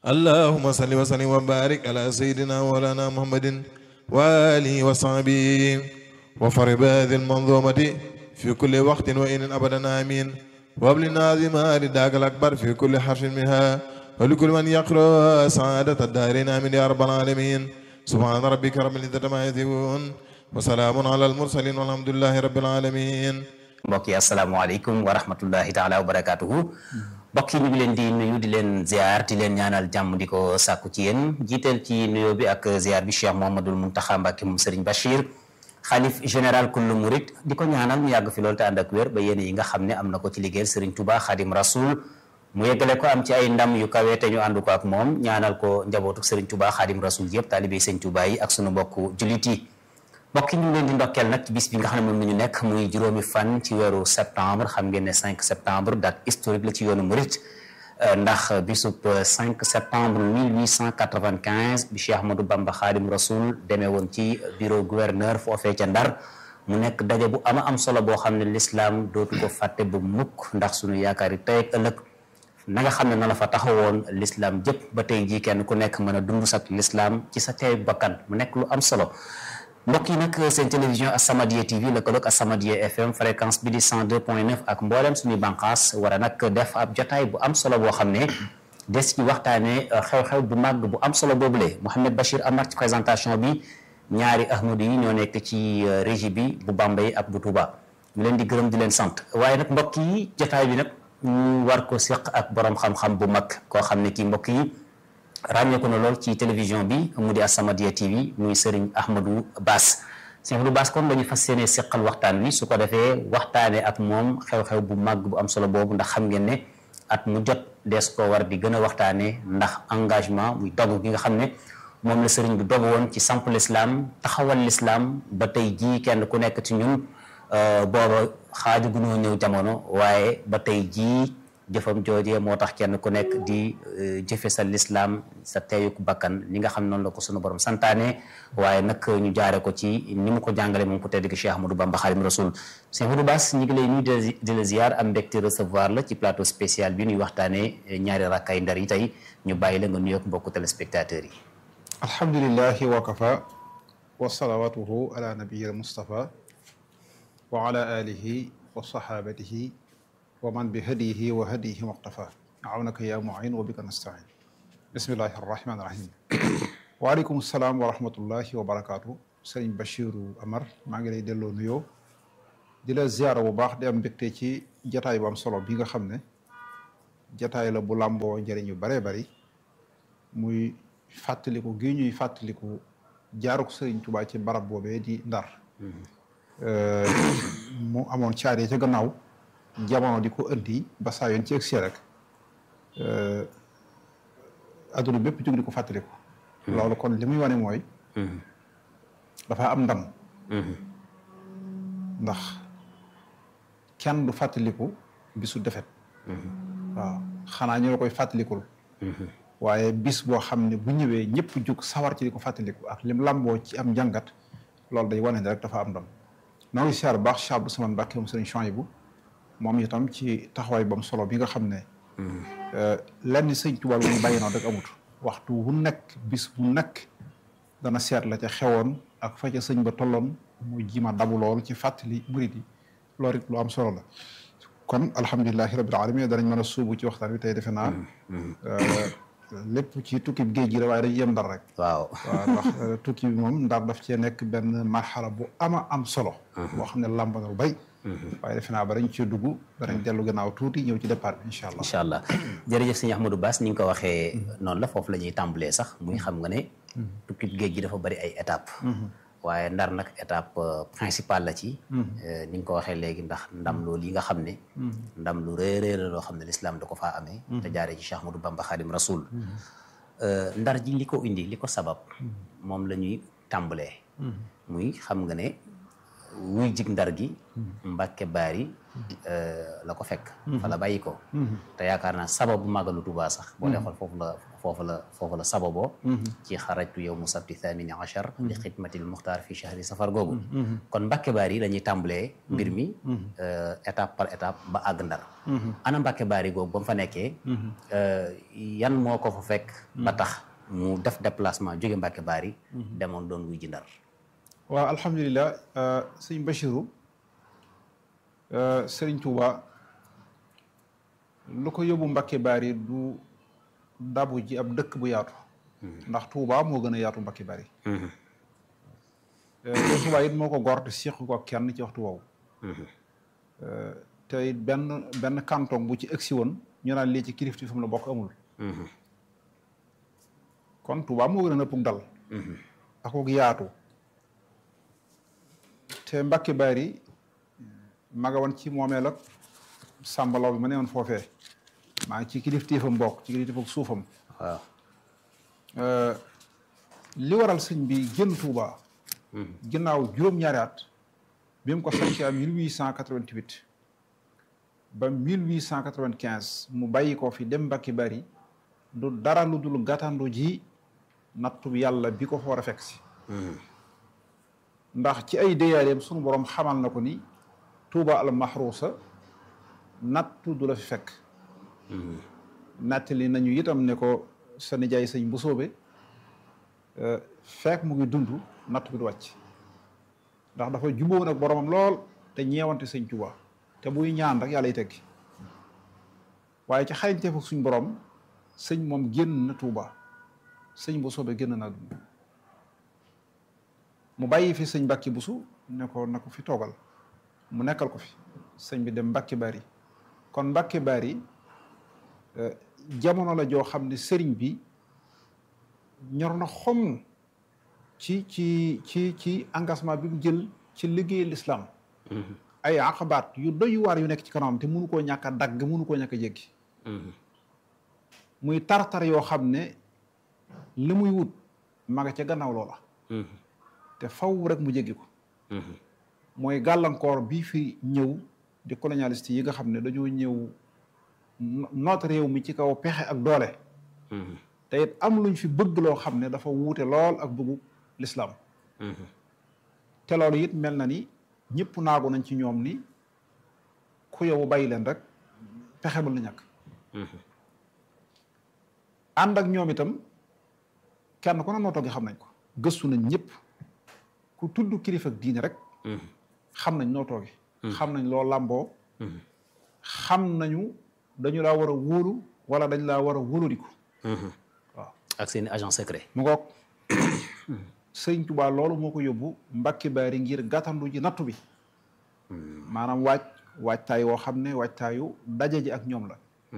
اللهم صل وسلم وبارك على سيدنا مولانا محمد وآله وصحبه وفرب هذه المنظومة في كل وقت وإن أبدا آمين وابلنا ذما رداك الأكبر في كل حرف منها ولكل من يقرأ سعادة الدارين آمين يا رب العالمين سبحان ربك رب العزة ما يصفون وسلام على المرسلين والحمد لله رب العالمين mbokk yi asalaamaaleykum wa rahmatullahi taala wa barakaatuhu mbokk yi ñu ngi leen di nuyu di leen ziar di leen ñaanal jàmm di ko sàkku ci yéen jiiteel ci nuyoo bi ak ziar bi Cheikh Mouhamadoul Mountakha Mbacké moom Serigne Bachir xalif général kullu murid di ko ñaanal mu yàgg fi loolu te ànd ak wér ba yéen yi nga xam ne am na ko ci liggéeyal Serigne Touba Khadim Rasoul mu yeggale ko am ci ay ndam yu kawe te ñu ànd ko ak moom ñaanal ko njabootu Serigne Touba Khadim Rasoul yëpp taalibe Serigne Touba yi ak sunu mbokku jullit yi mbokk yi ñu ngi leen di ndokkeel nag ci bis bi nga xam ne moom la ñu nekk muy juróomi fan ci weeru septembre xam ngeen ne 5 septembre date historique la ci yoonu murit ndax bisub 5 septembre 1895 bi Cheikh Ahmadou Bamba Khadim Rasoul demee woon ci bureau gouverneur foofee ca Ndar mu nekk daje bu ama am solo boo xam ne l'islam dootu ko fàtte bu mukk ndax sunu yaakaar yi tey ak ëllëg na nga xam ne na la fa taxawoon l'islam jëpp ba tey jii kenn ku nekk mën a dund sak l'islam ci sa teeyu bakkan mu nekk lu am solo mbokk yi nag seen télévision As-Samadiyya TV lëkkaloog As-Samadiyya FM fréquence bi di 102.9 ak mboolem suñuy bànqaas war a nag def ab jotaay bu am solo boo xam ne des ci waxtaanee xew-xew bu màgg bu am solo boobule Mouhamed Bachir Amar ci présentation bi ñaari ahmadu yi ñoo nekk ci régie bi bu Bambey ak bu Touba ñu leen di gërëm di leen sant waaye nag mbokk yi jotaay bi nag ñu war ko seq ak borom xam-xam bu mag koo xam ne kii mbokk yi. ràññeeku na lool ci télévision bi mu di As-Samadiyya TV muy Serigne Ahmadou Bass Serigne Ahmadou Bass kon dañu fas yéene seqal waxtaan wi su ko defee waxtaanee ak moom xew-xew bu màgg bu am solo boobu ndax xam ngeen ne at mu jot dees koo war di gën a waxtaanee ndax engagement muy dogg gi nga xam ne moom la Serigne bi dogg woon ci samp l'islam taxawal l'islam ba tey jii kenn ku nekk ci ñun booba xaaju gunoo ñëw jamono waaye ba tey jii. jëfam joojee moo tax kenn ku nekk di jëfe sa lislaam sa teeyuk bakkan li nga xam noonu la ko sunu borom santaane waaye nag ñu jaare ko ci ni mu ko jàngale moom ko tedd gi Cheikh Ahmadou Bamba Khadim Rasoul Cheikh Ahmadou Bass ñi ngi lay nuyu di la ziar am mbégte recevoir la ci plateau spécial bi ñuy waxtaane ñaari rakkay ndar yi tey ñu bàyyi la nga nuyoog mbokku téléspectateurs yi alhamdulilahi wa kafa wa salawatuhu ala nabiyil mustafa wa ala alihi wa sahabatihi wa man bi hadiyihi wa hadiyihi muqtafa awnaka ya muin wa bika nastain bismillahi arrahmani irrahim waaleykum salaam wa rahmatullahi wa barakaatu sëriñ Bachiru Amar maa ngi lay delloo nuyoo di la ziara bu baax di am mbégte ci jataay bu am solo bi nga xam ne jataay la bu làmboo njëriñ yu baree bari muy fàttaliku gi ñuy fàttaliku jaaruk sëriñ Tuubaa ci barab boobee di Ndar mu amoon caaree ca gannaaw jamono di ko indi ba saa yoon ci egsi rek adduna bépp jóg di ko fàttaliku. loolu kon li muy wane mooy. dafa am ndam. ndax kenn du fàttaliku bisu defet waaw xanaa ñu la koy fàttalikul. waaye bis boo xam ne bu ñëwee ñëpp jug sawar ci di ko fàttaliku ak lim lamboo ci am njàngat loolu day wane ne rek dafa am ndam. noo ngi siyaar baax Cheikh Abdou Samane Mbacké moom sëriñ Chouaïbou moom itam ci taxawaay bam solo bi nga xam ne lenn sëñ Tuubaa lu ñu bàyyi noonu rek amut waxtu wu nekk bis bu nekk dana seet la ca xewoon ak fa ca sëñ ba tolloon mu jima dabu lool ci fàttali murid yi loolu it lu am solo la kon alhamdulilahi rabbil alamin danañ mën a suubu ci waxtaan wi tey defe naa lépp ci tukki bi géej gi la waaye dañuy yem ndar rek waaw waaw ndax tukki bi moom ndar daf cee nekk benn marxala bu ama am solo boo xam ne làmb na lu bay waaye defe naa ba dañ ci dugg danañ dellu gannaaw tuuti ñëw ci départ bi incha allah incha allah jërëjëf sëñ Ahmadou Bass ni nga ko waxee noonu la foofu la ñuy tàmbalee sax muy xam nga ne tukki géej gi dafa bari ay étape waaye ndar nag étape principale la ci ni nga ko waxee léegi ndax ndam loolu yi nga xam ne ndam lu rëy rëy la loo xam ne lislaam da ko faa amee te jaaree ci Cheikh Ahmadou Bamba Khadim Rasoul ndar ji li ko indi li ko sabab moom la ñuy tàmbalee muy xam nga ne wuy jig ndar gi Mbàkke Baari la ko fekk fa la bàyyi ko te yaakaar naa sababu màggalu Tuubaa sax boo dee xool foofu la foofu la foofu la sababoo ci xarajtu yow mu sabti thamini achar li xidmatil muxtaar fi chahri safar googu kon Mbàkke Baari la ñuy tàmbalee mbir mi étape par étape ba àgg Ndar ana Mbàkke Baari googu ba mu fa nekkee yan moo ko fa fekk ba tax mu def déplacement jóge Mbàkke Baari demoon doon wuy ji Ndar waaw alhamdulilah sëñ Bachiru sëriñ Touba lu ko yóbbu Mbàkke Baari du dabu ji ab dëkk bu yaatu ndax Touba moo gën a yaatu Mbàkke Baari te Touba it moo ko gor te séq ko kenn ci waxtu woowu te it benn benn canton bu ci egsi woon ñu naan lii ci kilifti fu mu la bokk amul kon Touba moo gën a nëpp dal ak ko yaatu te Mbàkke Baari maga woon ci moomeel ak sàmbalaw bi ma ne woon foofee maa ngi ci kilifteefam bokk ci kilifteefam suufam waaw li waral sëñ bi génn Touba ginnaaw juróom-ñaari at bi mu ko sancee am 1888 ba 1895 mu bàyyi ko fi dem Mbàkke Bari du dara lu dul gàttandu ji nattu yàlla bi ko fa war a fekk si ndax ci ay déyaareem sunu borom xamal na ko ni Touba al mahruusa nattu du la fi fekk nattali nañu itam ne ko sa nijaay sëñ bu soobe fekk mu ngi dund natt bi du wàcc ndax dafa jubóo nag boromam lool te ñeewante sëñ Touba te buy ñaan rek yàlla y teggi waaye ci xarañteefu suñ borom sëñ moom génn na Touba sëñ bu soobe génn naa dund mu bàyyi fi sëñ Mbàkke Busu ne ko na ko fi toogal mu nekkal ko fi sëñ bi dem Mbàkke Bari kon Mbàkke Bari jamono la joo xam ne sëriñ bi ñor na xom ci ci ci ci engagement bi mu jël ci liggéey l'islam ay aqabaat yu doy waar yu nekk ci kanamam te mënu koo ñàkk a dagg mënu koo ñàkk a jéggi muy tartar yoo xam ne li muy wut ma nga ca gannaaw loola te faw rek mu jéggi ko mooy gàllankoor bii fi ñëw di colonialiste yi nga xam ne dañoo ñëw noot réew mi ci kaw pexe ak doole te it am luñ fi bëgg loo xam ne dafa wuute lool ak bëggu lislaam te loolu it mel na ni ñëpp naagu nañ ci ñoom ni ku yow bàyyi leen rek pexe bal na ñàkk ànd ak ñoom itam kenn ku ne noo toogee xam nañ ko gëstu nañ ñëpp ku tudd kilifa ak diine rek xam nañ noo tooge xam nañ loo làmboo xam nañu dañu laa war a wóolu wala dañ laa war a wóoladiku waaw ak seen agent secret mu ngoog sëñ Tuubaa loolu moo ko yóbbu Mbàkke Baari ngir gàttandu ji nattu bi maanaam waaj waajtaay woo xam ne waajtaayu daje ji ak ñoom la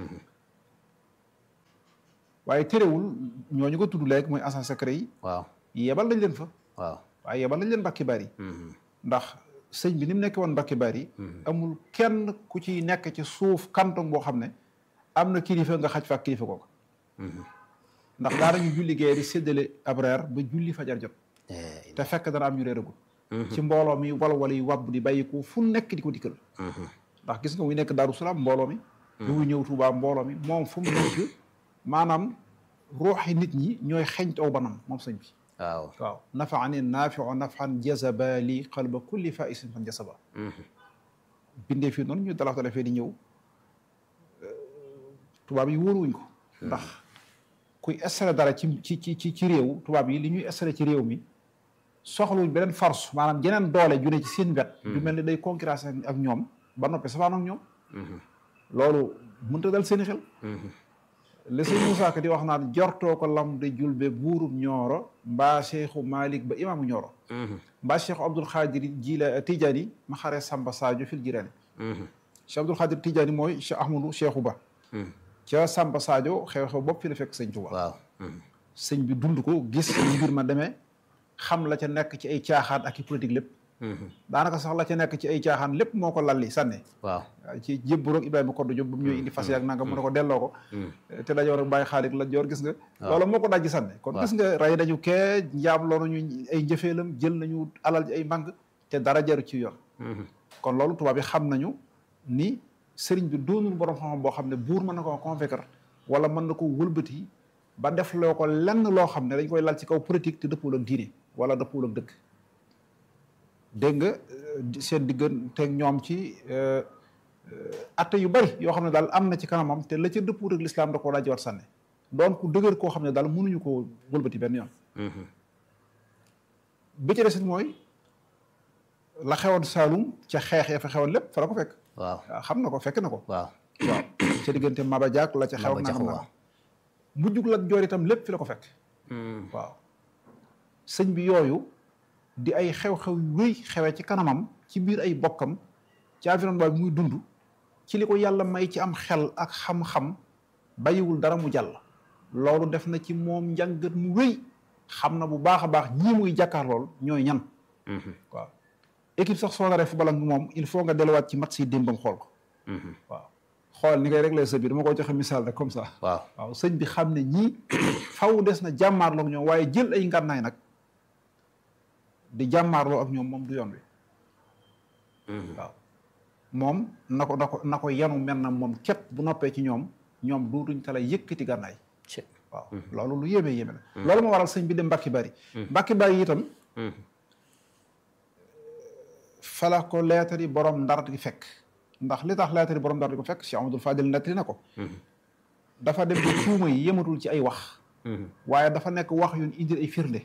waaye terewul ñooñu ko tudd léegi mooy agent secret yi waaw yebal nañ leen fa waaw waaye yebal nañ leen Mbàkke Baari ndax sëñ bi ni mu nekkee woon Mbàkke Baari amul kenn ku ci nekk ci suuf kanton boo xam ne am na kilifa nga xaj fa ak kilifa kooku ndax daanañu julli gee di séddale ab reer ba julli fajar jot te fekk dana am ñu réeragul ci mbooloo mi wala wala yu wàbb di bàyyiku fu nekk di ko dikkal ndax gis nga muy nekk Daaru Salaam mbooloo mi bu muy ñëw Tuubaa mbooloo mi moom fu mu nekk maanaam ruuxi nit ñi ñooy xeñt aw banam moom sëñ bi waaw waaw nafaani naafiu nafan jazaba li qalba kulli faisin fan jazaba bindee fii noonu ñu dalaf dalafee di ñëw tubaab yi wóoruwuñ ko ndax kuy installé dara ci ci ci ci réew tubaab yi li ñuy installé ci réew mi soxluñ beneen force maanaam jeneen doole ju ne ci seen wet ju mel ni day concurrence ak ñoom ba noppi safaan ak ñoom loolu mënta dal seeni xel li sëñ Moussa Ka di wax naan jortoo ko lam de julbe buurub ñooro mbaa cheikhu Malik ba imaamu ñooro mbaa cheikhu Abdul Xaadir jila Tijaani ma xare Samba Sadio fil jiraani cheikh Abdul Xaadir Tijaani mooy cheikh Ahmadou cheikhu ba ca Samba Sadio xew-xew bopp fi la fekk sëñ Tuubaa waaw sëñ bi dund ko gis mbir ma demee xam la ca nekk ci ay caaxaan ak i politique lépp daanaka sax la ca nekk ci ay caaxaan lépp moo ko lalli sànni waaw ci jébburoog Ibrahima Koddu Jóob ba mu ñëw indi fas yaak nanga mu ne ko delloo ko te dajoor ak bàyyi xaalis la joor gis nga loolu moo ko dajji sànni kon gis nga rey dañu kee njaam loolu ñu ay njëfeelam jël nañu alal ji ay mbang te dara jaru ci yoon kon loolu tubaab yi xam nañu ni sëriñ bi doonul borom xam-xam boo xam ne buur mën na koo convaincre wala mën na ko wëlbati ba def loo ko lenn loo xam ne dañ koy lal ci kaw politique te dëppul ak diine wala dëppul ak dëkk dégg nga seen digganteeg ñoom ci atte yu bari yoo xam ne daal am na ci kanamam te la ca dëppul ak lislaam da koo daa jiwaat sànne doon ku dëgër koo xam ne daal mënuñu koo wëlbati benn yoon bi ci desit mooy la xewoon Saalum ca xeex ya fa xewoon lépp fa la ko fekk waaw waaw xam na ko fekk na ko waaw waaw ca diggante Maba Jaak la ca xew Maba na Jaxu na waaw mujjug Lat Joor itam lépp fi la ko fekk waaw sëñ bi yooyu di ay xew-xew yu rëy xewee ci kanamam ci biir ay bokkam ci environnement bi muy dund ci li ko yàlla may ci am xel ak xam-xam bàyyiwul dara mu jàll loolu def na ci moom njàngat mu rëy xam na bu baax a baax ñii muy jàkkaar lool ñooy ñan waaw équipe sax soo naree football ak moom il faut nga delluwaat ci match yi démbam xool ko waaw xool ni ngay réglé sa biir dama koy joxe misaal rek comme ça waaw waaw sëñ bi xam ne ñii faw des na jàmmaarloo ak ñoom waaye jël ay ngànnaay nag di jàmmaarloo ak ñoom moom du yoon wi waaw moom na ko na ko na ko yanu mel na moom képp bu noppee ci ñoom ñoom duutuñ tala yëkkati gànnaay ci waaw loolu lu yéeme yéeme la loolu moo waral sëñ bi dem mbakki bari mbakki bari itam fala ko leetar yi borom ndar di fekk ndax li tax leetar yi borom ndar di ko fekk Cheikh Amadou Fadil nettali na ko dafa dem ci tuuma yi yematul ci ay wax waaye dafa nekk wax yu ñu indil ay firnde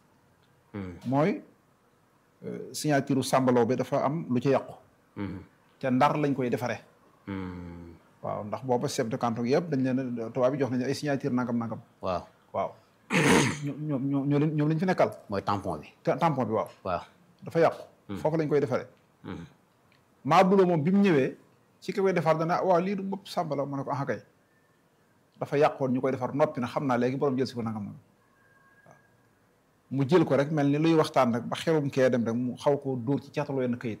mooy signature sàmbaloo bi dafa am lu ci yàqu te ndar lañ koy defaree waaw ndax booba chef de canton yëpp dañ leen tubaab bi jox nañu ay signature nangam nangam waaw waaw ñoo ñoo ñoo leen ñoom lañ fi nekkal mooy tampon bi te tampon bi waaw waaw dafa yàqu foofu lañ koy defaree maa buloo moom bi mu ñëwee ci ki koy defar dana waaw lii du bopp sàmbalaw ma ne ko ah kay dafa yàqoon ñu koy defar noppi na xam naa léegi borom jël si ko nangam nangam waaw mu jël ko rek mel ni luy waxtaan rek ba xelum kee dem rek mu xaw ko dóor ci caataloo yenn kayit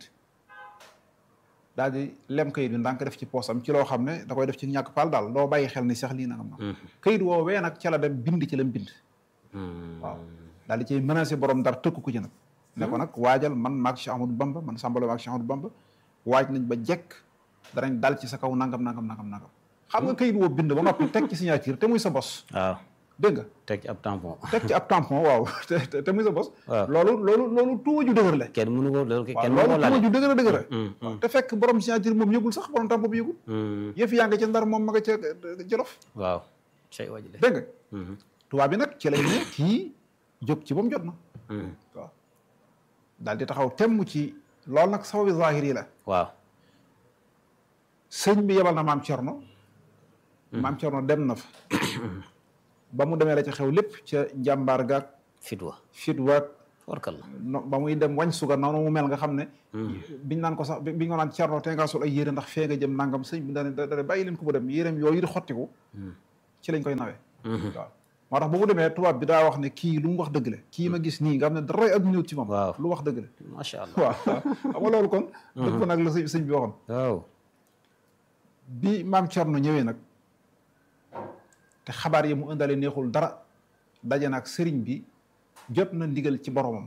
daal di lem kayit bi ndànk def ci poosam ci loo xam ne da koy def ci ñàkk paal daal doo bàyyi xel ni sax lii nangam nangam kayit woowee nag ca la dem bind ci lam bind waaw daal di ciy menacé borom ndar tëkk ko ci nag ne ko nag waajal man maag Cheikh Ahmadou Bamba man sàmbalo maag Cheikh Ahmadou Bamba waaj nañ ba jekk danañ dal ci sa kaw nangam nangam nangam nangam xam nga kayit woo bind ba noppi teg ci signature te muy sa bos waaw dégg nga teg ci ab tampon teg ci ab tampon waaw te te- te muy sa bos waaw. loolu loolu loolu tuuma ju dëgër la kenn mënu ko loolu waaw kenn mënu loolu ko tuuma laal ju dëgër a dëgër la Mm, waaw te fekk borom signature moom yëgul sax borom tampon bi yëgul yëf yaa nga ca ndar moom ma nga ca jolof waaw cay waji de dégg nga tubaab bi nag ci lañ ne kii jóg ci ba mu jot na waaw daal di taxaw temm ci loolu nag sababi zahir yi la waaw sëñ bi yebal na maam Cerno maam Cerno dem na fa ba mu demee la ca xew lépp ca njàmbaar gaag fitwa fit waag warkal la no ba muy dem wañ suga noonu mu mel nga xam ne biñ naan ko sax bi biñ ko naan Cerno te ngaa sol ay yére ndax fee nga jëm nangam sëñ bi dane dane bàyyi leen ko mu dem yéreem yooyu di xottiku ci lañ koy nawee waaw moo tax bu mu demee tubaab bi daa wax ne kii lu mu wax dëgg la kii ma gis nii nga xam ne dara ak ñëw ci moom Waaw. lu wax dëgg la macha allah waaw xam nga loolu kon dëpp nag la sëñ sëñ bi waxoon waaw bi maam Cerno ñëwee nag te xabaar yi mu indale neexul dara daje nag sëriñ bi jot na ndigal ci boromam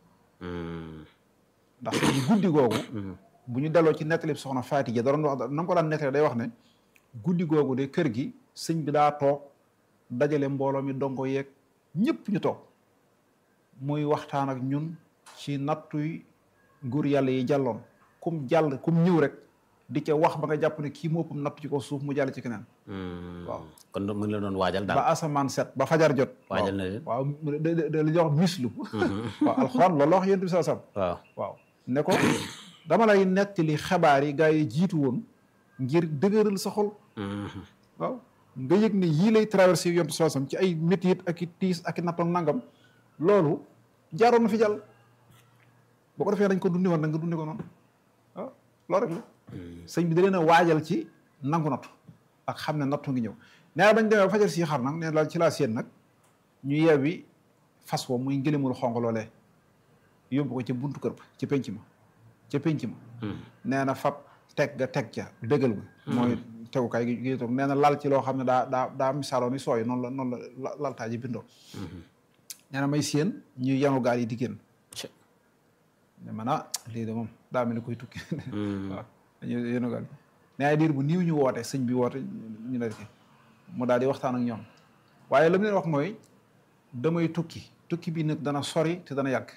ndax sëñ bi guddi googu bu ñu delloo ci nettali soxna Faati ja da doon wax na nga ko daan nettali day wax ne guddi googu de kër gi sëñ bi daa toog dajale mbooloo mi dongo yeeg ñëpp ñu toog muy waxtaan ak ñun ci nattuy nguur yàlla yi jàlloon kum jàll kum ñëw rek di ca wax ba nga jàpp ne kii moppam nattu ci ko suuf mu jàll ci keneen waaw kon mu ngi la doon waajal daal ba asamaan set ba fajar jot waajal na leen waaw mu- de de de li ñuy wax mislu waaw alxuraan loolu la wax yonent bi saa sam waaw waaw ne ko dama lay nettali xabaar yi gaa yi jiitu woon ngir dëgëral sa xol waaw nga yëg ne yii lay traversé yonent bi saa sam ci ay métit ak i tiis ak i nattoon nangam loolu jaaroon na fi jàll boo ko defee dañ ko dundi woon da nga dundi ko noonu waaw loolu rek la sëñ bi da leen a waajal ci nangu nattu ak xam ne nattu ngi ñëw nee na bañ demee ba fajar si xar nag nee na ci laa séen nag ñu yeewi fas wo muy ngëlimul xonq loolee yóbbu ko ca buntu kër ba ca penc ma ca penc ma nee na fab teg ga teg ca bégal ga mooy tegukaay gi gi toog nee na lal ci loo xam ne daa daa daa misaaloo ni sooy noonu la noonu la laltaa ji bindoo nee na may séen ñuy yanu gaal yi di génn Ci. ne man ah lii de moom daa mel ni koy tukki waaw dañuy yenu gaal mais ay diir bu niiw ñu woote sëñ bi woote ñu ne ki mu daal di waxtaan ak ñoom waaye la mu leen wax mooy damay tukki tukki bi nag dana sori te dana yàgg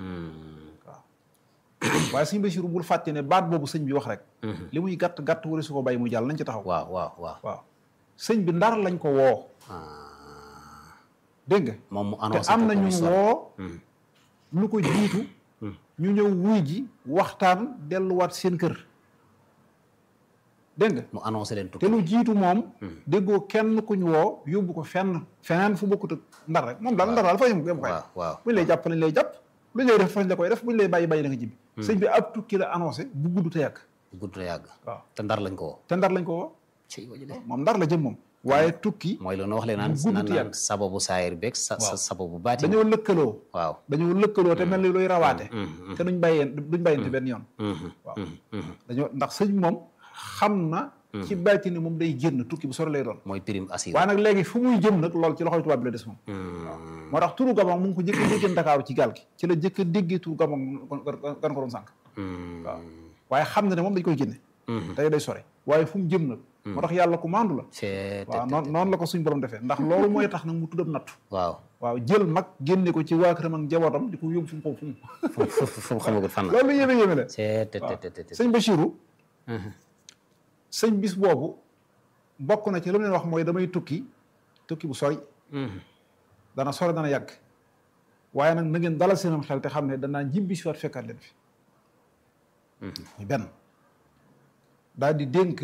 waaye sëñ Basiru bul fàtte ne baat boobu sëñ bi wax rek li muy gàtt gàtt wari su ko bàyyi mu jàll nañ ci taxaw waaw waaw waaw waaw sëñ bi ndar lañ ko woo dégg nga moom mu te annoncé am ko na ko ñu histoire. woo lu ko jiitu ñu ñëw wuy ji waxtaan delluwaat seen kër dégg nga mu annoncé leen te tukki lu jiitu moom déggoo kenn ku ñu woo yóbbu ko fenn feneen fu bokkut ak ndar rek moom daal ndar daal fa yëm yëm koy waaw waaw buñ lay jàpp lañ lay jàpp luñ lay def fañ la koy def buñ lay bàyyi bàyyi la nga jibbi sëñ bi ab tukki la annoncé bu gudd te yàgg gudd na yàgg waaw te ndar lañ ko woo te ndar lañ ko woo ci waji de moom ndar la jëm moom waaye tukki mooy lu nu wax leen naan bu gudd naan te naan yàgg. sababu saayir beeg sa sa sababu baati dañoo lëkkaloo waaw dañoo lëkkaloo te mel ni luy rawaate te duñ bàyyeen duñ bàyyente benn yoon waaw dañoo ndax sëñ moom xam na ci bàyti ni moom day génn tukki bu sore lay doon mooy prime assuré waaye nag léegi fu muy jëm nag loolu ci loxoy tubaab bi la des moom moo tax turu gabon mu ngi ko jëkk a déggee Ndakaaru ci gaal gi ci la jëkk a déggee turu gabon gan ko doon sànq waaw waaye xam na ne moom dañ koy génne tey day sore waaye fu mu jëm nag moo tax yàlla ku maandu la c'est waaw noonu noonu la ko suñ borom defee ndax loolu mooy tax nag mu tuddam nattu waaw waaw jël mag génne ko ci waa këram ak njabootam di ko yóbbu fu mu ko fu mu fu fu fu mu xamagut fan la loolu yéeme yéeme la c'est te te te te sëñ Bachirou sëñ bis boobu bokk na ci lu mu leen wax mooy damay tukki tukki bu sori dana sori dana yàgg waaye nag na ngeen dalal seenam xel te xam ne danaa njibbi si waat fekkaat leen fi muy benn daal di dénk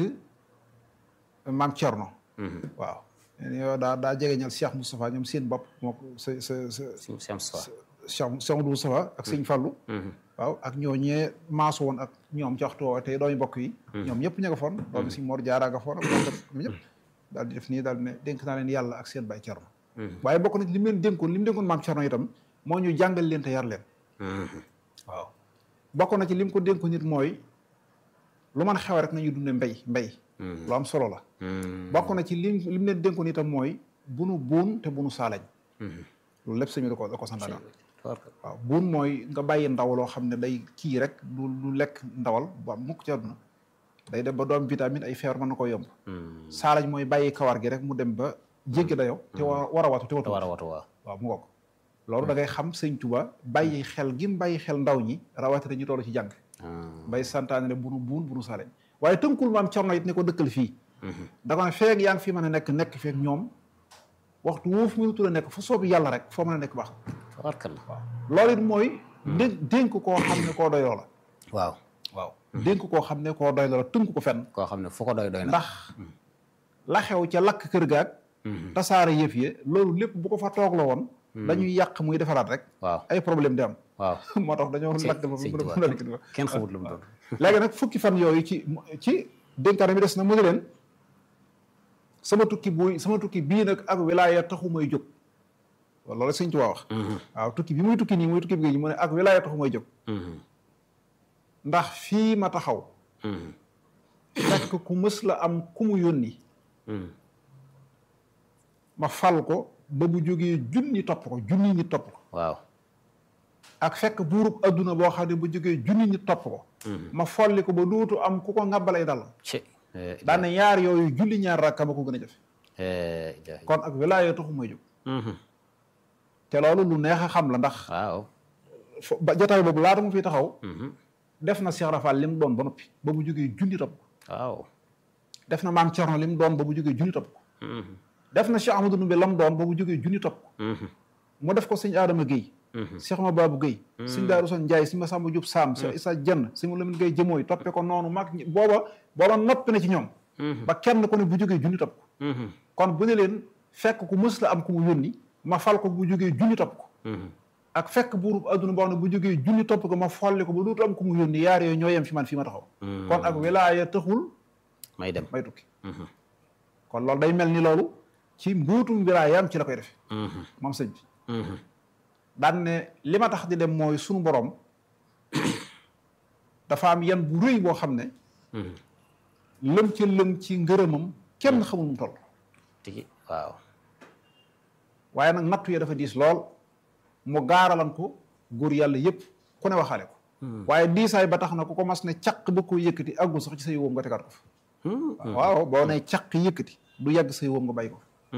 maam Thierno waaw yow daa daa jegeñal Cheikh Moustapha ñoom seen bopp moo ko sa sa sa sim sim soir Cheikh Cheikh Moudou Moustapha ak sëñ Fallou waaw ak ñoo ñee maasu woon ak ñoom ci waxtu woowu tey doomi mbokk yi ñoom ñëpp ña nga foon doomi si Mor Jaara nga foon ak ñoom ñëpp daal di def nii daal di ne dénk naa leen yàlla ak seen baay Thierno waaye bokk na ci li mu leen dénkoon li mu dénkoon maam Thierno itam moo ñu jàngal leen te yar leen waaw bokk na ci li mu ko dénkoon nit mooy lu mën xew rek nañu dunde mbay mbay lu am solo la bokk na ci lim li mu leen dénkoon itam mooy bunu buun te bunu saalañ loolu lépp sëñ bi da ko da ko santaane waaw buun mooy nga bàyyi ndaw loo xam ne day kii rek du du lekk ndawal ba mukk ci àdduna day dem ba doom vitamine ay feebar mën na ko yomb saalañ mooy bàyyi kawar gi rek mu dem ba jéggi dayo te war war a watu te te watu war a watu waaw waaw mu ngoog loolu da ngay xam sëñ Tuba bàyyi xel gi mu bàyyi xel ndaw ñi rawatina ñu toll ci jàng bay santaane ne bunu buun bunu saalañ waaye tënkul maam Cerno it ne ko dëkkal fii da ko ne feeg yaa ngi fi mën a nekk nekk feeg ñoom waxtu woo fi mënutu la nekk fu soobi yàlla rek foo mën a nekk baax tabarkalla waaw loolu it mooy dé dénk koo xam ne koo doyloo la waaw waaw dénk koo xam ne koo doyloo la tënk ko fenn koo xam ne fu ko doy doy na ndax la xew ca lakk kër gaag tasaare yëf yi loolu lépp bu ko fa toog la woon dañuy yàq muy defaraat rek waaw ay problème di am waaw moo tax dañoo Sëñ- lakk ba Sëñ mu Tuubaa mu mu kenn xamut lu mu doon léegi nag fukki fan yooyu ci ci dénkaane bi des na mu ne leen sama tukki buy sama tukki bii nag ak wilaaya taxu may jóg waaw loolu sëñ Tuubaa wax waaw tukki bi muy tukki nii muy tukki bi mu ne ak wilaaya taxu may jóg ndax fii ma taxaw fekk ku mës la am ku mu yónni ma fal ko ba bu jógee junni topp ko junni ñi topp ko waaw ak fekk buurub adduna boo xam ne bu jógee junni ñi topp ko ma folli ko ba dootu am ku ko ngàbbalay dal ci daane ñaar yooyu julli ñaar rakka ma ko gën a jafe kon ak wilaaya taxu may jóg te loolu lu neex a xam la ndax waaw fo ba jotaay boobu laata mu fi taxaw def na Cheikh Rafal li mu doon ba noppi ba mu jógee junni topp ko waaw def na maam Thierno li mu doon ba mu jógee junni topp ko def na Cheikh Amadou Ndoumbé la mu doon ba mu jógee junni topp ko mu def ko sëñ Adama Guèye Cheikh Ma Babou Guèye sëñ Daaru Son Ndiaye sëñ Massamba Diop Sam Cheikh Issa Dieng sëñ Lamine Guèye jëmooy toppe ko noonu mag ñi booba booba noppi na ci ñoom ba kenn ko ne bu jógee junni topp ko kon bu ne leen fekk ku mës la am ku mu yónni ma fal ko bu jógee junni topp ko ak fekk buurub adduna boo xam ne bu jógee junni topp ko ma folli ko ba dootu am ku mu yónni yaar yooyu ñoo yem fi man fii ma taxaw kon ak wilaaya taxul may dem may tukki kon loolu day mel ni loolu ci mbuutum wilaayaam ci la koy defe moom sëñ bi daan ne li ma tax di dem mooy sunu borom dafa am yan bu rëy boo xam ne lëm ca lëm ci ngërëmam kenn xamul mu toll tigi waaw waaye nag nattu ya dafa diis lool mu gaaralan ko góor yàlla yépp ku ne waxaale ko waaye diisaay ba tax na ku ko mas ne caq ba ko yëkkati àggul sax ci sa yowóom nga tegaat ko fa waaw boo ne caq yëkkati du yàgg say wóom nga bàyyi ko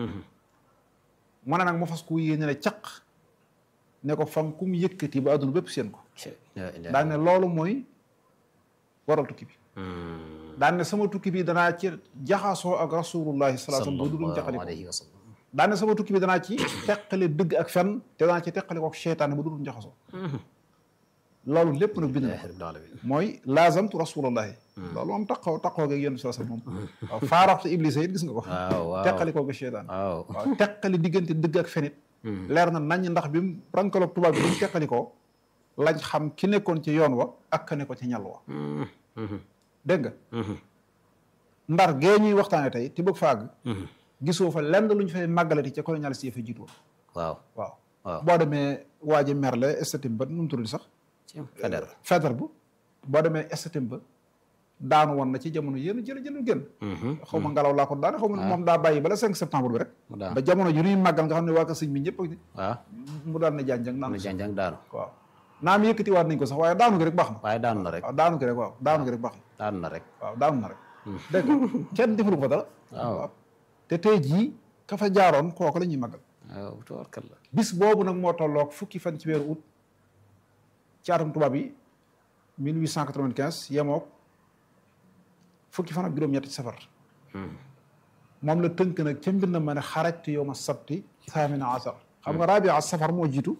mu ne nag mu fas ku yéene ne caq ne ko fan kum yëkkati ba àdduna bépp seen ko daan ne loolu mooy waral tukki bi daan ne sama tukki bi danaa ci jaxasoo ak rasulullahi sallallahu alayhi wasallam ba du duñ jaxali ko daan ne sama tukki bi danaa ci teqale dëgg ak fen te danaa ci teqale ko ak seytaane ba du duñ jaxasoo loolu lépp nag bind na mooy laazamtu rasulullahi loolu moom taqoo taqoo geeg yéen sallallahu alayhi wasallam moom waaw faaraxtu iblis it gis nga ko teqali ko ak seytaane waaw teqali diggante dëgg ak fenit leer na nañ ndax bi mu rankaloog tubaab bi bi mu teqali ko lañ xam ki nekkoon ci yoon wa ak ka ne ko ci ñal wa dégg nga ndar gee ñuy waxtaane tey ti bëgg faag gisoo fa lenn lu ñu fay màggalati ca colonialiste yi fa jiitu woon waaw waaw boo demee waa ji merle estatim ba nu mu tudd sax feder feder bu boo demee estatim ba daanu woon na ci jamono yéen jël jëlul génn xaw ma ngelaw laa ko daane xaw ma moom daa bàyyi bala 5 septembre bi rek ba jamono ju ñuy màggal nga xam ne waa ko sëñ bi ñëpp waaw mu daal ne janjang naan janjang daanu waaw naam yëkkati waat nañ ko sax waaye daanu gi rek baax na waaye daanu na rek waaw daanu gi rek waaw daanu gi rek baax na daanu na rek waaw daanu na rek dégg nga kenn defalu ko fa dara waaw te tey jii ka fa jaaroon kooku la ñuy màggal waaw tubaarkalla bis boobu nag moo tolloog fukki fan ci weeru août ci atum tubaab yi 1895 yemook fukki fan ak juróom-ñetti ci safar moom la tënk nag ca mbind ma ne xarajtu yow ma sabti thamina asar xam nga rabia safar moo jiitu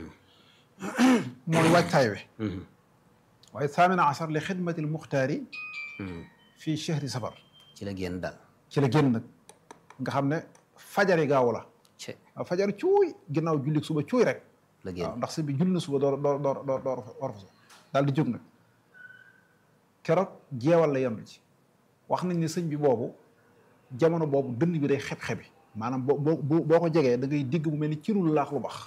mooy waajtaay we waaye thamina asar li xidmatil muxtaari fii chehri safar ci la génn daal ci la génn nag nga xam ne fajari gaaw la waaw fajar cuuy ginnaaw jullik suba cuuy rek la génn waaw ndax si bi julli na suba door door door door door war fa daal di jóg nag keroog jeewal la yendu ci wax nañ ne sëñ bi boobu jamono boobu dënn bi day xeb-xebi maanaam boo boo boo ko jegee da ngay digg mu mel ni cirul laax lu bax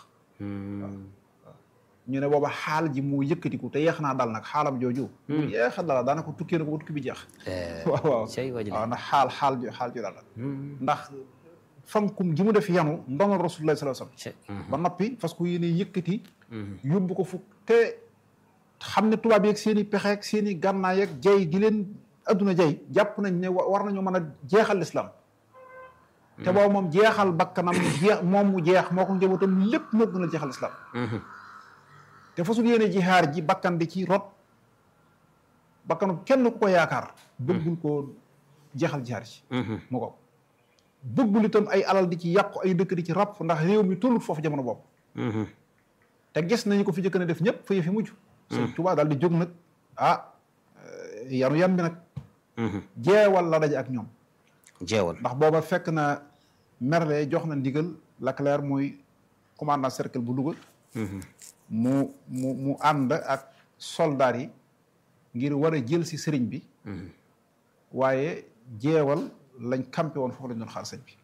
ñu ne booba xaal ji moo yëkkatiku te yeex naa dal nag xaalam jooju mu yeexa dala daanaka tukkee na ko ba tukki bi jeex waaw waaw waaw ndax xaal xaal ji xaal ji dal la ndax fankum gi mu def yanu ndonal rasulullah sallallahu alayhi wasallam ba noppi parce que yéene yëkkati yóbbu ko fukk te xam ne tubaab yeeg seen i pexe ak seen i gànnaay ak jay gi leen adduna jay jàpp nañ ne war nañoo mën a jeexal l'islam te boobu moom jeexal bakkanam jeex moom mu jeex moo ko njabootam lépp moo gën a jeexal l'islam te fasul yéene jihaar ji bakkan di ci rot bakkanu kenn ku ko yaakaar bëggul koo jeexal jihaar ji mu ko bëggul itam ay alal di ci yàqu ay dëkk di ci ràpp ndax réew mi tollut foofu jamono boobu te gis nañu ko fi jëkk ne def ñëpp fa fi mujj sëñ Tuubaa daal di jóg nag ah yanu yan bi nag jeewal la daje ak ñoom jeewal ndax booba fekk na Merle jox na ndigal Leclerc muy commandant cercle bu Louga mu mu mu ànd ak soldaar yi ngir war a jël si sëriñ bi waaye jeewal lañ campé woon foofu lañ doon xaar sëñ bi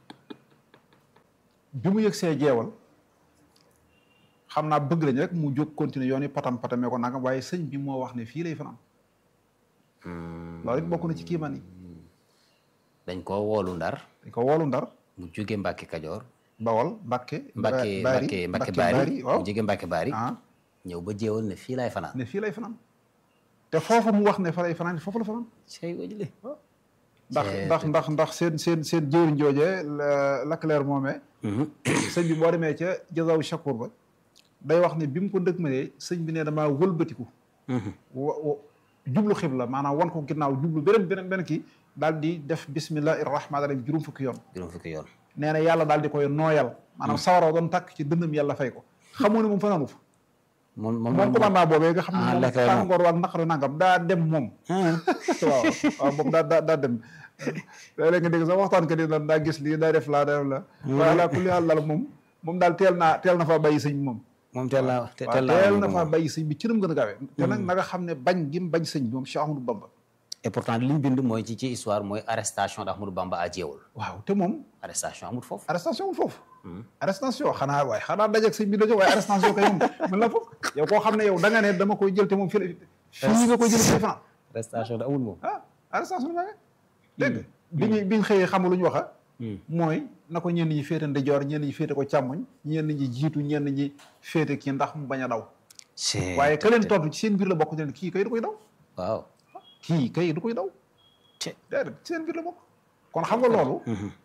bi mu yëg see jeewal xam naa bëgg lañ rek mu jóg continuer yoon yi patam patamee ko nangam waaye sëñ bi moo wax ne fii lay fanaan loolu it bokk na ci kiimaan yi dañ koo woolu ndar dañ ko woolu ndar mu jóge Mbàkke Kajoor bawol Mbàkke Mbàkke Mbàkke Mbàkke Baari waaw mu jóge Mbàkke Baari ah ñëw ba jeewal ne fii laay fanaan ne fii lay fanaan te foofu mu wax ne fa lay fanaan foofu la fanaan sey wajule ndax ndax ndax ndax seen seen seen jëwriñ joojee Leclerc moomee sëñ bi boo demee ca jazaw shakur ba day wax ne bi mu ko dëgmalee sëñ bi ne damaa wëlbatiku wa jublu xibla maanaam wan ko ginnaaw jublu beneen beneen beneen kii daal di def bismillahi rahmaani rahim juróom fukki yoon juróom fukki yoon nee na yàlla daal di koy nooyal maanaam sawaraw doon tàkk ci dënnam yàlla fay ko xamoo ne moom fanaanu fa moom moom moom commandant boobee nga xam ne ah, moom Leclerc moom. tàngoor waak naqaru nangam daa dem moom waaw waaw moom daa daa daa dem léeg-léeg nga dégg sax waxtaan ka di naan daa gis lii daa def laa daa def la waaye laa kulli haal daal moom moom daal teel naa teel na faa bàyyi sëñ bi moom moom teel naa te- waaw teel naa teel moom na faa moom. bàyyi sëñ bi ci nam gën a gaawee te nag na nga xam ne bañ gi mu bañ sëñ bi moom Cheikh Ahmadou Bamba et pourtant li ñu bind mooy ci ci histoire mooy arrestation d'Ahmadou Bamba à jeewal waaw te moom arrestation amul foofu arrestation wul foofu arrestation xanaa waaye xanaa dajeeg sëñ bi la jóg waaye arrestation kay moom mën la foofu yow koo xam ne yow da nga ne dama koy jël te moom fii la fii nga koy jël fii fanaan arrestation da amul moom ah arrestation la nga dégg nga bi ñu bi ñu xëyee xam lu ñu wax mooy na ko ñenn ñi féete ndijoor ñenn ñi féete ko càmmoñ ñenn ñi jiitu ñenn ñi féete kii ndax mu bañ a daw c'est waaye ka leen tontu ci seen biir la bokk ne kii kay du koy daw waaw kii kay du koy daw déedéet ci seen biir la bokk kon xam nga loolu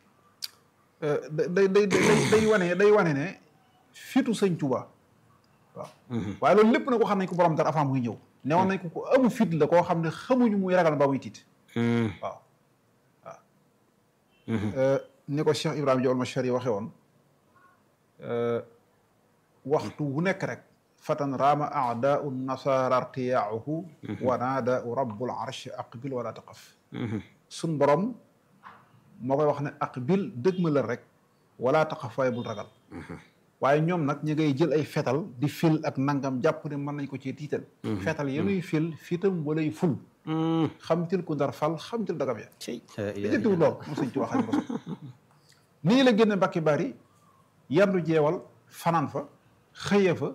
day day day day wane day wane ne fitu sëñ Tuubaa waaw waaye loolu lépp na ko xam nañ ko borom dara avant muy ñëw newoon nañ ko ko amu fit la koo xam ne xamuñu muy ragal ba muy tiit waaw waaw ni ko Cheikh Ibrahima Diop al-Mashari waxee woon waxtu wu nekk rek fatan raama aadaau nasara irtiyaahu wa naadaau rabbul arsh aqbil wala taqaf suñ borom moo koy wax ne aqbil dëgg ma la rek wala taqaf waaye bul ragal waaye ñoom nag ñu ngay jël ay fetal di fil ak nangam jàpp ne mën nañ ko ci tiital fetal yenuy fil fitam walay ful xamtil ku ndar fal xamtil dagam ya li jëntiwu lool mu sëñ ci waxañ ko nii la génne mbakki bari yandu jeewal fanaan fa xëye fa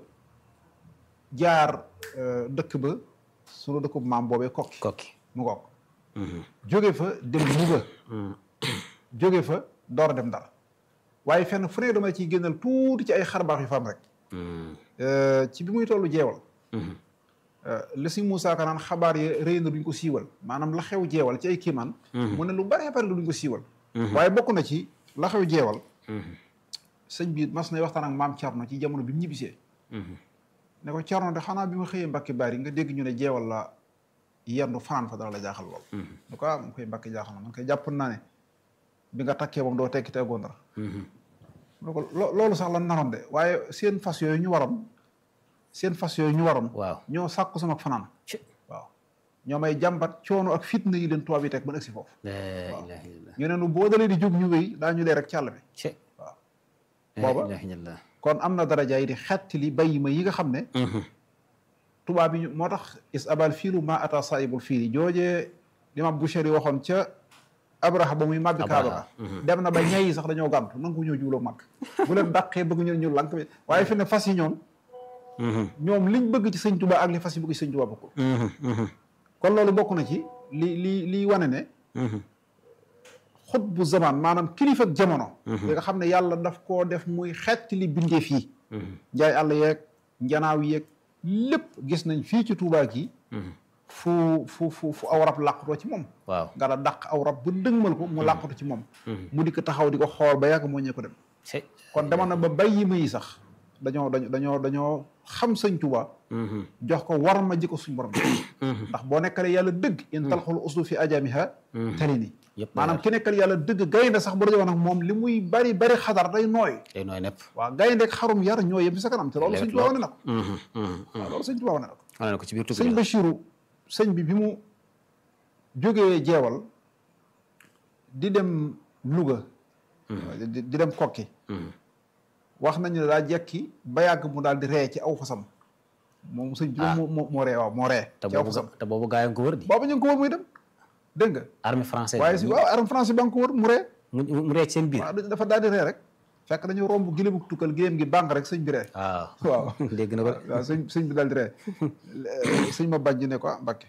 jaar dëkk ba sunu dëkk bu maam boobee kokki kokki mu ngoog jóge fa dem Louga jóge fa door a dem Ndar waaye fenn fu ne dama ciy génnal tuuti ci ay xarbaax yu fa am rek ci bi muy tollu jeewal li si Moussa Ka naan xabaar yi rëy na duñ ko siiwal maanaam la xew jeewal ci ay kiimaan mu ne lu bare bare lu duñ ko siiwal waaye bokk na ci la xew jeewal sëñ bi mas nay waxtaan ak maam Thierno ci jamono bi mu ñibbisee ne ko Thierno de xanaa bi ma xëyee Mbacke Bari nga dégg ñu ne jeewal la yendu fanaan fa dara la jaaxal lool ne ko ah mu koy Mbacke jaaxal na man koy jàpp naa ne bi nga takkee moom doo tekki teggoo dara mu ne ko loolu sax lan naroon de waaye seen fas yooyu ñu waroon seen fas yooyu ñu waroon waaw ñoo sàkku sama fanaan waaw ñoo may jàmbat coono ak fitna yi leen tubaab yi teg ba agsi foofu ñu ne nu boo dalee di jóg ñu wéy daa ñu dee rek càll bi waaw booba kon am na daraja yi di xetti li bay ma yi nga xam ne tubaab yi moo tax is abal fiilu ma ata saibul fiili joojee limam Bushari waxoon ca abraha ba muy màbbi kaaba ga dem na ba ñay yi sax dañoo gàntu nangu ñoo juuloo màgg bu leen dàqee bëgg ñu ñu lank bi waaye fi ne fas yi ñoom ñoom liñ bëgg ci sëñ Tuubaa ak li fas yi bëgg ci sëñ Tuubaa bokkul kon loolu bokk na ci li li li wane ne xut bu zaman maanaam kilifa ak jamono li nga xam ne yàlla daf koo def muy xetti li bindeef yi njaay àll yeeg njanaaw yeeg lépp gis nañ fii ci Tuubaa gi fu fu fu fu aw rab làqutoo ci moom waaw nga la dàq aw rab ba dëgmal ko mu làqutu ci moom mu di ko taxaw di ko xool ba yàgg moo ñee ko dem kon demoon na ba bàyyi ma yi sax dañoo dañoo dañoo dañoo xam sëñ Tuubaa jox ko war ma ji ko suñ borom ndax boo nekkalee yàlla dëgg in talxul uslu fi ajamiha tali ni maanaam ki nekkal yàlla dëgg gaynde sax bu dajowoon ak moom li muy bari bari xadar day nooy day nooy nepp waaw gaynde ak xarum yar ñoo yem ci sa kanam te loolu sëñ Tuubaa wane na ko waaw loolu sëñ Tuubaa wane na ko wane na ko ci biir tukki sëñ Bachiru sëñ bi bi mu jógee jeewal di dem Louga di dem kokki wax nañu ne daa jekki ba yàgg mu daal di ree ci aw fasam moom sëñ bi moo moo ree waaw moo ree ci aw fasam te boobu gaa yi ko wër di boobu ñu ngi ko wër muy dem dégg nga armée française waaye si waaw armée française ba nga ko wër mu ree mu ree ci seen biir waaw dafa daal di ree rek fekk dañu romb giléemu tukkal giléem gi bànq rek sëñ bi ree waaw waaw dégg na ko waaw sëñ sëñ bi daal di ree sëñ ma bàjj ne ko ah Mbàkke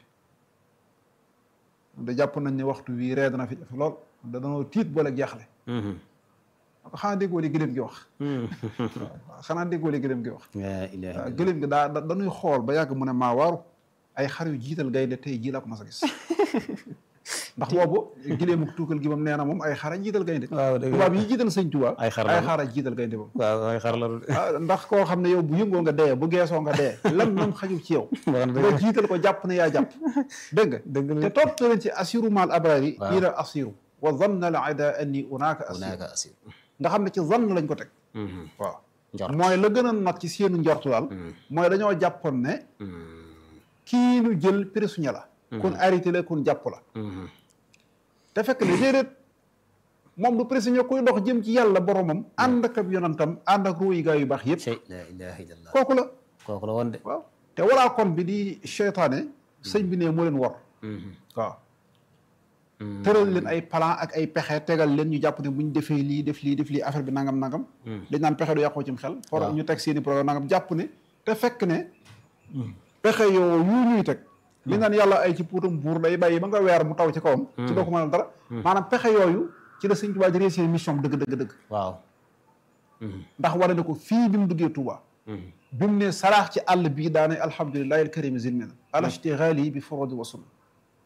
da jàpp nañ ne waxtu bii ree dana fi def lool da danoo tiit boole jaaxle xanaa déggoo li gëléem gi wax waaw xanaa déggoo li gëléem gi wax waaw gëléem gi daa dañuy xool ba yàgg mu ne maa waaru ay xar yu jiital gaynde tey jii laa ko mas a gis ndax boobu gëléemu tuukal gi moom nee na moom ay xara jiital gaynde tubaab yi jiital sëñ Tuubaa ay xar ay xara jiital gaynde moom waaw ay xar la ndax koo xam ne yow bu yëngoo nga dee bu geesoo nga dee lan moom xajul ci yow nga jiital ko jàpp ne yaa jàpp dégg nga te topp leen ci assiru maal abrari ila assiru wa zanna al ida anni unaaka assiru nga xam ne ci zann lañ ko teg waaw mooy la gën a nag ci seenu njortu daal mooy dañoo jàppoon ne kii nu jël prisonnier la kun arrêté la kun jàpp la te fekk ne déedéet moom du prisonnier kuy dox jëm ci yàlla boromam ànd ak ab yonantam ànd ak ruuyi gaa yu baax yëpp la ilaha illallah kooku la kooku la woon de waaw te walaa kon bi di seytaane sëñ bi ne moo leen war waaw tëral leen ay plan ak ay pexe tegal leen ñu jàpp ne bu ñu defee lii def lii def lii affaire bi nangam nangam dañ naan pexe du yàqoo cim xel for ñu teg seeni programme nangam jàpp ne te fekk ne pexe yoo yu ñuy teg li naan yàlla ay ci puutam buur day bàyyi ba nga weer mu taw ci kawam ci doo ko mënal dara maanaam pexe yooyu ci la sëñ Tuubaa di réussir mission dëgg dëgg dëgg waaw ndax wane na ko fii bi mu duggee Tuubaa bi mu ne saraax ci àll bii daane alhamdulillahi alkarimi zilmina alashtigali bi forodi wa sunna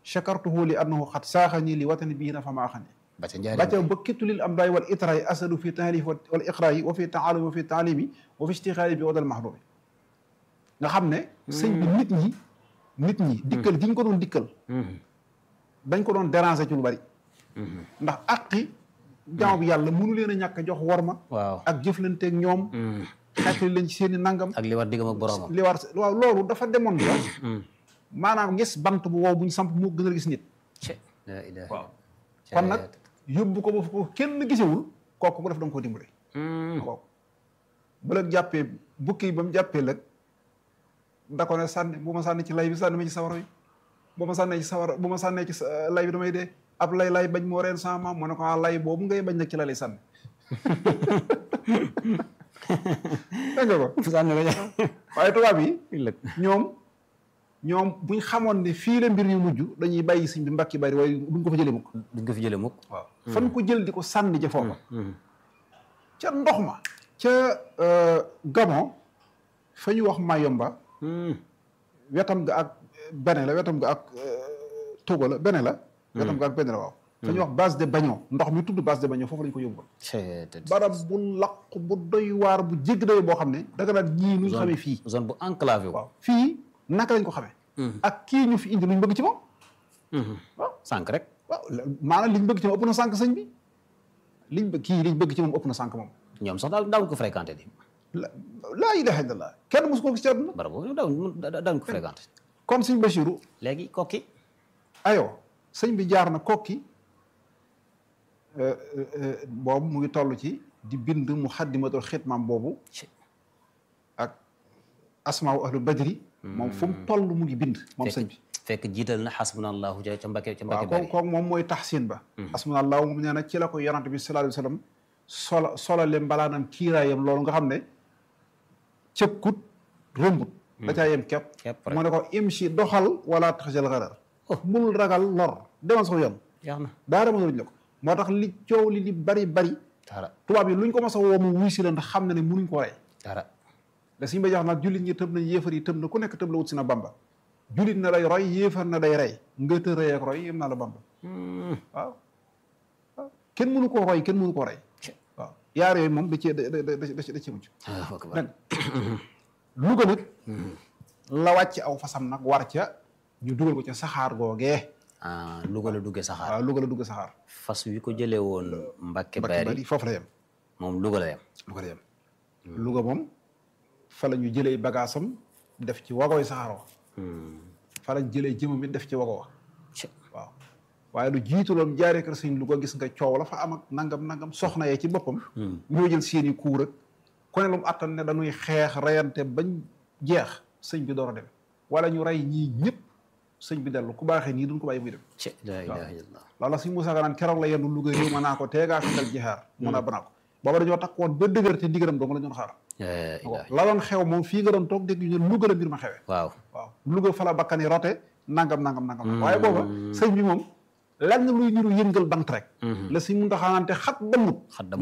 chakartuhu li annahu xat saaxani li watani bii na fa maa xani ba ca njaari ba ca ba kittu lil am daay wal itrayi asadu fi tahlif wal iqrayi wa fi taalumi wa fi taalimi wa fi istixaali bi wadal mahdumi nga xam ne sëñ bi nit ñi nit ñi dikkal gi ñu ko doon dikkal dañ ko doon déranger ci lu bari ndax àqi jaamu bi yàlla mënu leen a ñàkk a jox worma waaw ak jëflanteeg ñoom xeetali leen ci seen i nangam ak li war diggam ak boroomam li war waaw loolu dafa demoon ba maanaam gis bant bu wow bu ñu samp moo gën a gis nit ce la ilaha waaw kon nag yóbbu ko ba fu ko kenn gisewul kooku ku def da nga koo dimbale kooku bu la jàppee bukki ba mu jàppee lëg da ko ne sànni bu ma sànni ci lay bi sànni ma ci sawara bi bu ma sànnee ci sawara bu ma sànnee ci sa- lay bi damay dee ab lay lay bañ moo reen sama maam mu ne ko ah lay boobu ngay bañ nag ci la lay sànni dégg nga ko sànni ko waaye tubaab yi lëg ñoom ñoom buñ xamoon ne fii la mbir yu mujj dañuy bàyyi sëñ bi mbakki bari waaye duñ ko fa jëlee mukk duñ ko fi jële mukk waaw fan ko jël di ko sànni ca foofa ca ndox ma ca euh, Gabon fa ñu wax Mayomba wetam ga ak bene la wetam ga ak euh, Togo la bene la wetam ga ak bene la waaw fa ñu wax base de Bagnon ndox mi tudd base de Bagnon foofu lañ ko yóbbu ce te barab bu laq bu doy waar bu jégg doy boo xam ne danga naan ñii nuñ xamee fii zone bu enclavé wu waaw fii naka lañ ko xamee ak kii ñu fi indi luñ bëgg ci moom waaw sànq rek waaw maanaam liñ bëgg ci moom ëpp na sànq sëñ bi liñ bëgg kii liñ bëgg ci moom ëpp na sànq moom ñoom sax daal daawuñ ko fréquenté di la laa ilaha illallah kenn mosu ko gis ci àdduna barab boobu daawuñ daawuñ ko fréquenté kon sëñ Bachirou léegi kokki ayoo sëñ bi jaar na kokki boobu mu ngi toll ci di bind mu xaddimatul xitmaam boobu ak asmaawu ahlu badri moom fu mu toll mu ngi bind moom sëñ bi fekk jiital na xasbunallahu ca ca Mbàkke ca waaw Mbàkke kooku bari kooku moom mooy taxsin ba asmanallahu moom nee na ci la ko yonante bi sallallahu alayhi wa sallam sola solale mbalaanam kiiraayam loolu nga xam ne cëkkut rëmbut da caa yem kepp Kepp rek. mu ne ko imshi doxal wala taxjal xarar bul ragal lor demal sax yoon jeex na daara mënaluñ la ko moo tax li coow li li bari bari dara tubaab yi luñ ko mas a woo mu wuy si la ndax xam na ne munuñ ko rey dara da suñu ba jox nag jullit ñi tëb nañ yéefar yi tëb na ku nekk tëb la wut si na bamba jullit na lay roy yéefar na day rey nga të rëy ak roy yem naa la bamba waaw waaw kenn mënu koo roy kenn mënu koo rey waaw yaar yooyu moom da cee da da da da da cee mucc Allahu akbar nag Louga nag la wàcc aw fasam nag war ca ñu dugal ko ca saxaar googee ah Louga la duggee saxaar waaw Louga la dugg saxaar fas wi ko jëlee woon Mbàkke Mbacke bari bari foofu la yem moom Louga la yem Louga la yem Louga moom fa la ñu jëlee bagaasam def ci wagoy saxaar wa fa lañ jëlee jëmam it def ci wago wa Ci- waaw waaye lu jiitu loon jaaree kër sëñ Louga gis nga coow la fa am ak nangam nangam soxna yee ci boppam. ñoo jël seeni kuur ak ku ne lu mu attan ne dañuy xeex reyante bañ jeex sëñ bi door a dem wala ñu rey ñii ñëpp sëñ bi dellu ku baaxee nii duñ ko bàyyi muy dem. ci la ilaha illallah loolu la sëñ Moussa Ka naan keroog la yendu Louga réew ma naa ko teegaa fi dal jihaar mun a banaa ko booba dañoo takk woon ba dëgër te ndigaram dong la ñu doon xaar. la ilaha la doon xew moom fii nga doon toog dégg ñu ne Louga la mbir ma xewee. waaw waaw Louga fa la bakkan yi rote nangam nangam nangam. waaye booba sëñ bi moom lenn luy niru yëngal bant rek. la si mun taxaanante xat ba mut. xaddam